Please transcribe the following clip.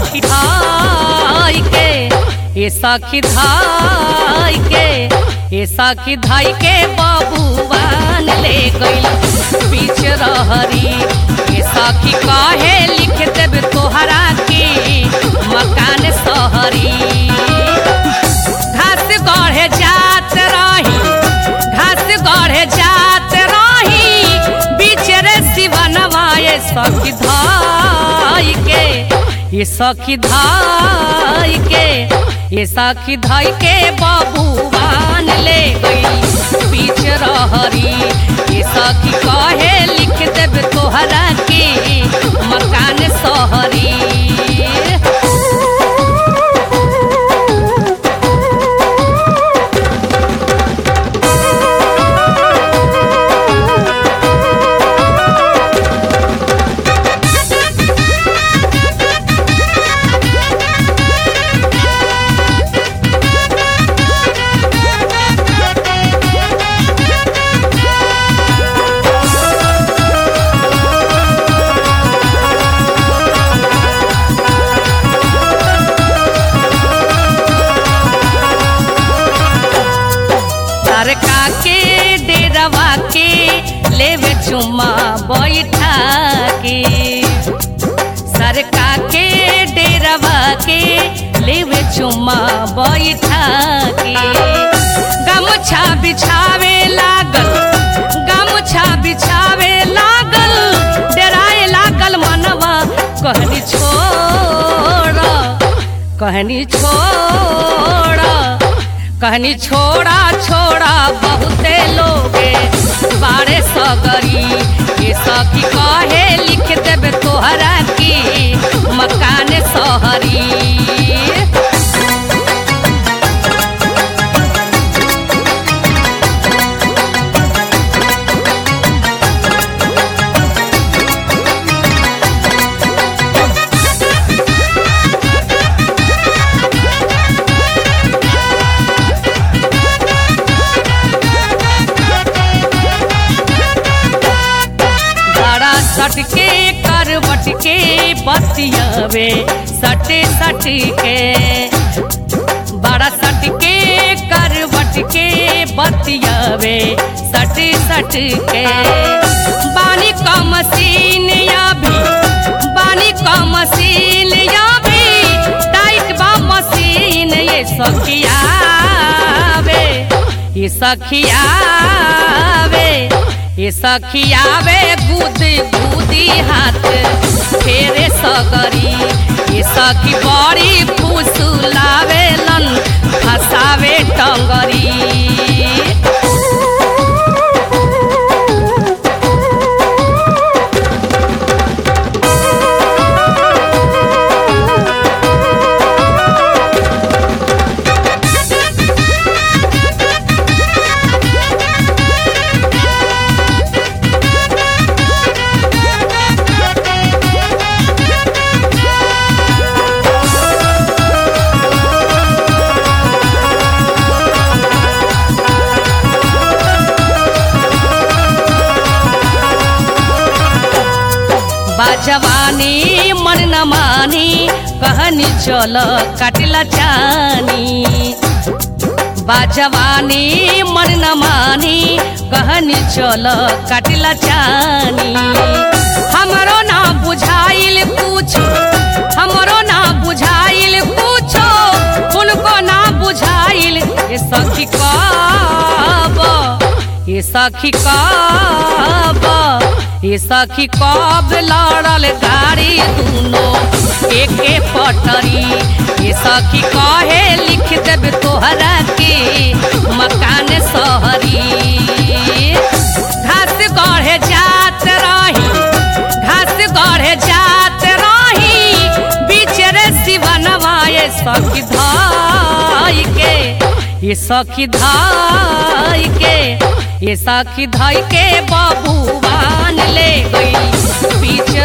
सखी धाई के ये सखी धाई के ये सखी धाई के बबुआन ले गइल बीच रहरी ये सखी काहे लिख देब तोहरा के मकान सहरी घास गढ़े जात रही घास गढ़े जात रही बीच रे शिवनवा ये सखी धाई के ये सखी धाई के ये सखी धाई के बबुआन ले गई बीच रहरी ये सखी कहे लिख देब तोहरा के मकान सहरी सरका के डेरवा के लेवे चुम्मा बैठा के सरका के डेरवा के लेवे चुम्मा बैठा के गमछा बिछावे लागल गमछा बिछावे लागल डराए लागल मनवा कहनी छोड़ कहनी छोड़ कहनी छोड़ा छोड़ा बहुते लोगे बारे सगरी ये सखी कहे लिख देबे तोहरा की मकान सहरी बड़ा सटके करवट के बतियावे सटे सटके बड़ा सटके करवट के बतियावे सटे सटके बानी का मशीन या भी बानी का मशीन या भी टाइट बा मशीन ये सखियावे ये सखियावे ये सखियावे गुद गुदी हाथ फेरे सगरी ये सखी बड़ी फुसुलावे लन फसावे टंगरी बाजवानी मन न मानी कहनी चल काटिला चानी बाजवानी मन न मानी कहनी चल काटिला चानी हमरो ना बुझाइल कुछ हमरो ना बुझाइल कुछो उनको ना बुझाइल ये सखी कब ये सखी कब ये सखी कब लड़ल गाड़ी दूनो एके पटरी ये सखी कहे लिख देब तोहरा के मकान सहरी घास गढ़े जात रही घास गढ़े जात रही बीच रे शिवनवा ये सखी धाई के ये सखी धाई के ये सखी धाई के बबुआन ले गई बीच